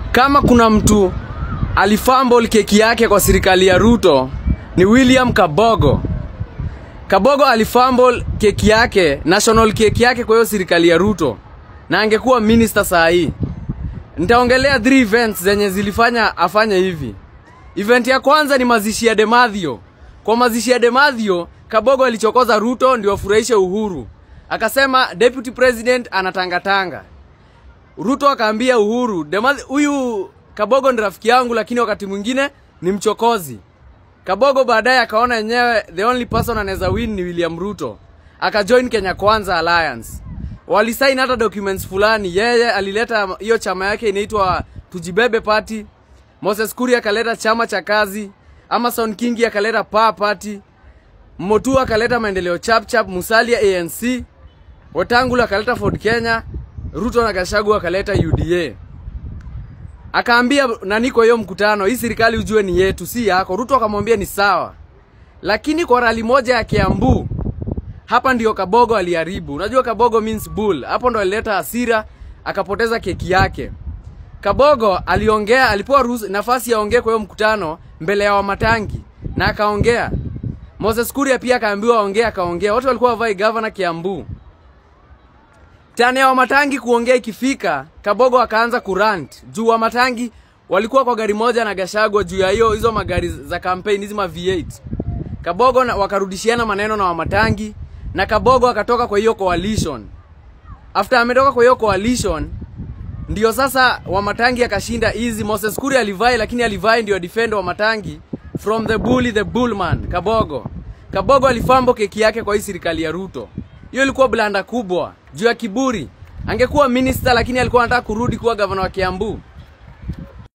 kama kuna mtu alifumble keki yake kwa serikali ya Ruto ni William Kabogo. Kabogo alifumble keki yake, national keki yake kwa hiyo serikali ya Ruto na angekuwa minister saa hii. Nitaongelea three events zenye zilifanya afanye hivi. Event ya kwanza ni mazishi ya Demathio. Kwa mazishi ya Demathio, Kabogo alichokoza Ruto ndio afurahishe Uhuru. Akasema deputy president anatangatanga. Ruto akaambia Uhuru, Demathio huyu Kabogo ni rafiki yangu lakini wakati mwingine ni mchokozi. Kabogo baadaye akaona yenyewe the only person anaweza win ni William Ruto. Akajoin Kenya Kwanza Alliance. Walisain hata documents fulani. Yeye alileta hiyo chama yake inaitwa Tujibebe Party. Moses Kuria akaleta chama cha kazi. Amason Kingi akaleta Power Party. Motua akaleta maendeleo chap chap, Musalia ANC. Wetangula akaleta Ford Kenya. Ruto na Gachagua akaleta UDA. Akaambia nani kwa hiyo mkutano, hii serikali ujue ni yetu, si yako. Ruto akamwambia ni sawa, lakini kwa rali moja ya Kiambu, hapa ndio Kabogo aliharibu. Unajua Kabogo means bull, hapo ndo alileta hasira, akapoteza keki yake. Kabogo aliongea, alipewa ruhusa nafasi yaongee kwa hiyo mkutano mbele ya Wamatangi na akaongea. Moses Kuria pia akaambiwa aongee, akaongea. Watu walikuwa wavai governor Kiambu. Tani ya Wamatangi kuongea ikifika, Kabogo akaanza kurant. Juu Wamatangi walikuwa kwa gari moja na Gashagwa juu ya hiyo hizo magari za campaign hizi ma V8. Kabogo na, wakarudishiana maneno na Wamatangi na Kabogo akatoka kwa hiyo coalition. After ametoka kwa hiyo coalition ndio sasa Wamatangi akashinda easy. Moses Kuri alivai lakini alivai ndio defend Wamatangi from the bully the bullman Kabogo. Kabogo alifambo keki yake kwa hii serikali ya Ruto. Hiyo ilikuwa blanda kubwa juu ya kiburi. Angekuwa minister lakini alikuwa anataka kurudi kuwa gavana wa Kiambu.